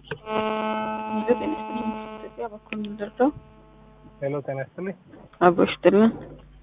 ሄሎ ጤና ይስጥልኝ። ኢትዮጵያ በኩል ምንደርሰው ሄሎ ጤና ይስጥልኝ። አብሮሽ ጥልን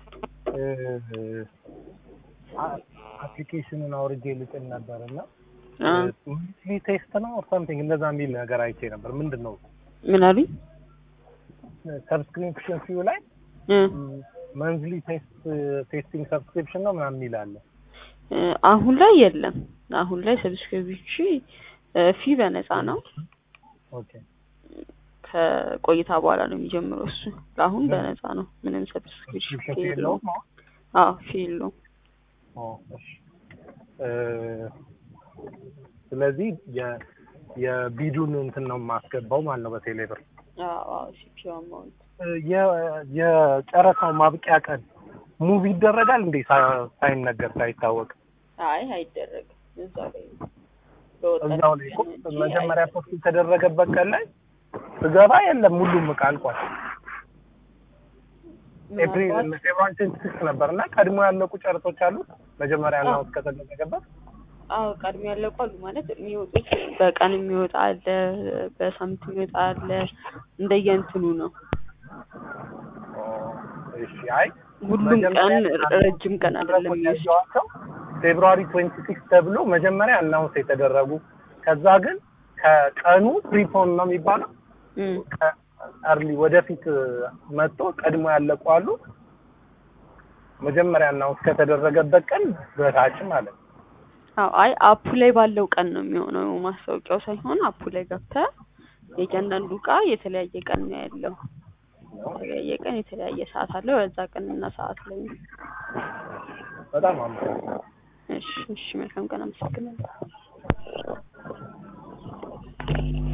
አፕሊኬሽኑን አውርጄ ልጭን ነበር እና አ ሚስሊ ቴስት ነው ኦር ሳምቲንግ እንደዛ የሚል ነገር አይቼ ነበር። ምንድን ነው ምን አሉኝ? ሰብስክሪፕሽን ፊው ላይ እ መንዝሊ ቴስት ቴስቲንግ ሰብስክሪፕሽን ነው ምናምን የሚል አለ። እ አሁን ላይ የለም። አሁን ላይ ሰብስክሪፕሽን ፊ በነፃ ነው። ኦኬ ከቆይታ በኋላ ነው የሚጀምረው እሱ። ለአሁን በነፃ ነው። ምንም ሰብስክሪፕሽን ሰብስክሪፕሽን ፊ ፊው የለውም። የለውም? አዎ ፊ የለውም። ኦ እሺ እ ስለዚህ የ የቢዱን እንትን ነው የማስገባው ማለት ነው በቴሌ ብር። አዎ አዎ ሲፒዩ አማውንት የ- የጨረታው ማብቂያ ቀን ሙቭ ይደረጋል እንዴ ሳ- ሳይነገር ሳይታወቅ? አይ አይደረግም። እዛው ላይ በወጣት እዛው ላይ እኮ እንጂ መጀመሪያ ፖስት የተደረገበት ቀን ላይ ስገባ የለም ሁሉም እቃ አልቋል። ኤፕሪል ምናልባት ፌብሩዋሪ ትዌንቲ ሲክስ ነበር እና ቀድሞ ያለቁ ጨረቶች አሉ መጀመሪያ አናውንስ ከተደረገበት አዎ ቀድሞ ያለቁ አሉ ማለት የሚወጡት በቀን የሚወጣ አለ፣ በሳምንት የሚወጣ አለ። እንደየእንትኑ ነው። ኦ፣ እሺ አይ ሁሉም ቀን መጀመሪያ ረጅም ቀን አይደለም የሚወስድ። ያየኋቸው ፌብሩዋሪ ትዌንቲ ሲክስ ተብሎ መጀመሪያ አናውንስ የተደረጉ ከዛ ግን ከቀኑ ፕሪፖን ነው የሚባለው እም አርሊ ወደፊት መጥቶ ቀድሞ ያለቁ አሉ። መጀመሪያ አናውንስ ከተደረገበት ቀን በታች ማለት ነው። አዎ አይ አፑ ላይ ባለው ቀን ነው የሚሆነው። ማስታወቂያው ሳይሆን አፑ ላይ ገብተህ የእያንዳንዱ እቃ የተለያየ ቀን ነው ያለው። የተለያየ ቀን የተለያየ ሰዓት አለው። በዛ ቀን እና ሰዓት ላይ ነው። በጣም አመሰግናለሁ። እሺ እሺ፣ መልካም ቀን። አመሰግናለሁ።